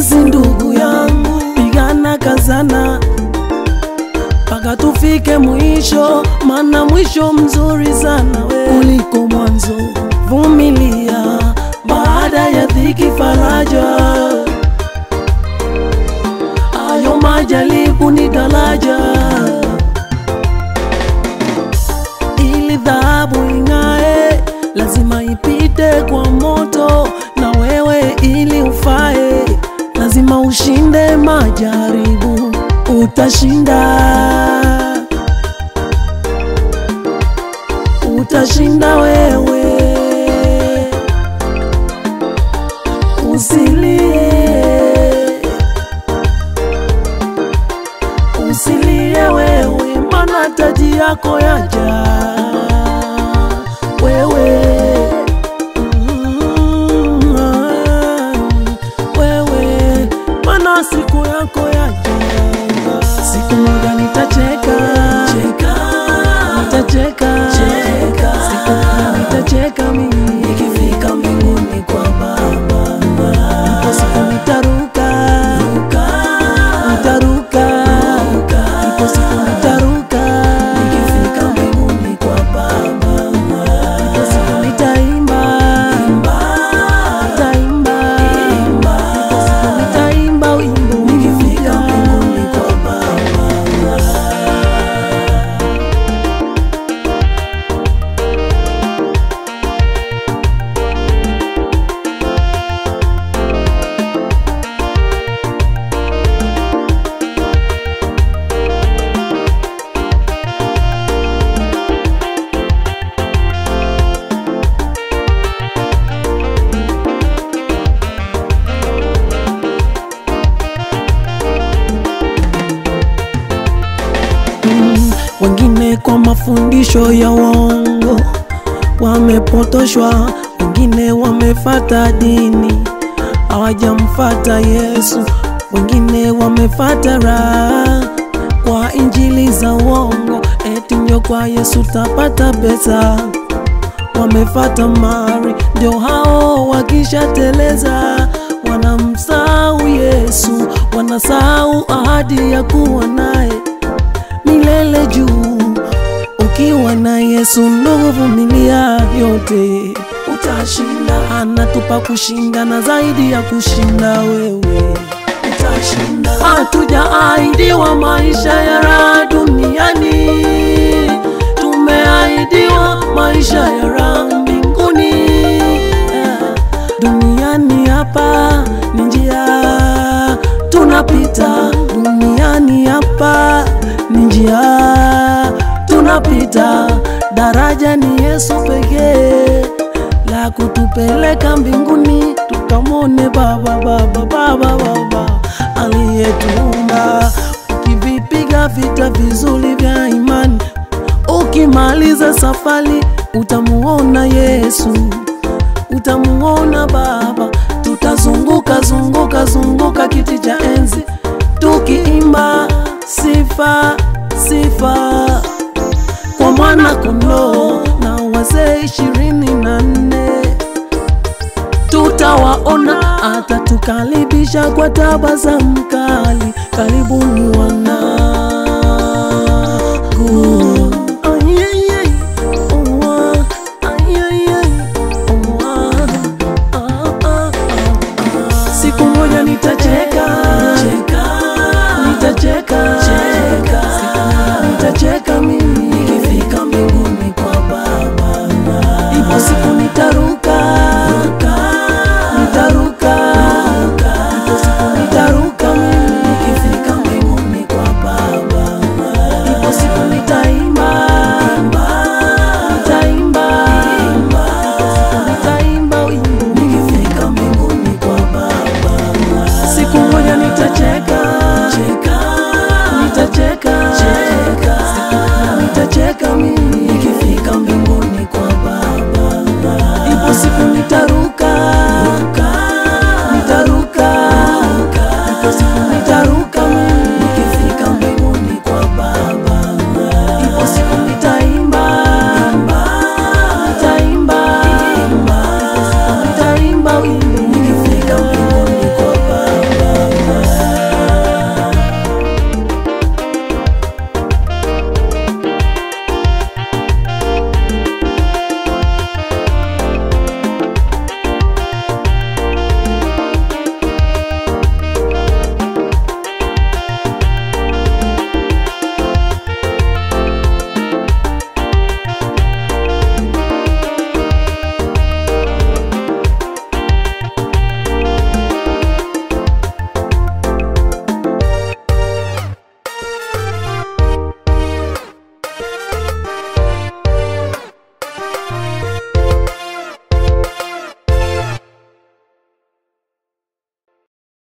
Please ndugu yangu, pigana kazana mpaka tufike mwisho, maana mwisho mzuri sana we kuliko mwanzo. Vumilia, baada ya dhiki faraja. Hayo majaribu ni daraja, ili dhahabu ing'ae, lazima ipite kwa moto, na wewe ili ufae, lazima ushinde majaribu, utashinda utashinda wewe, usilie, usilie wewe, mana taji yako yaja wewe Mm, ah, wewe, mana siku yako yaja, siku moja nitacheka nitacheka siku moja nitacheka mimi nikifika mbinguni kwa Baba, ipo siku nitaruka nitaruka ipo siku nitaruka nikifika mbinguni kwa Baba, ipo siku nitaimba nitaimba ipo siku nitaimba wimbo nikifika mbinguni kwa Baba. Mm, wengine kwa mafundisho ya uongo wamepotoshwa, wengine wamefata dini hawajamfata Yesu, wengine wamefata raha kwa injili za uongo, eti ndio kwa Yesu tapata pesa. Wamefata mari, ndio hao wakishateleza wanamsahau Yesu, wanasahau ahadi ya kuwa naye milele juu. Ukiwa na Yesu ndugu, vumilia yote, utashinda. Anatupa kushinda na zaidi ya kushinda, wewe utashinda. Hatujaahidiwa maisha ya raha duniani, tumeahidiwa maisha ya raha mbinguni. Yeah. Duniani hapa ni njia tunapita, duniani hapa ni njia tunapita, daraja ni Yesu pekee la kutupeleka mbinguni, tukamwone Baba, Baba, Baba, Baba aliyetuumba. Ukivipiga vita vizuri vya imani, ukimaliza safari utamuona Yesu utamuona Baba, tutazunguka zunguka zunguka kiti cha enzi tukiimba sifa sifa kwa mwana kondoo na wazee ishirini na nne tutawaona, atatukaribisha kwa tabasamu kali. Karibuni wanangu. Ayayay, oa, ayayay, oa, ah, ah, ah, ah. Siku moja nitacheka, nitacheka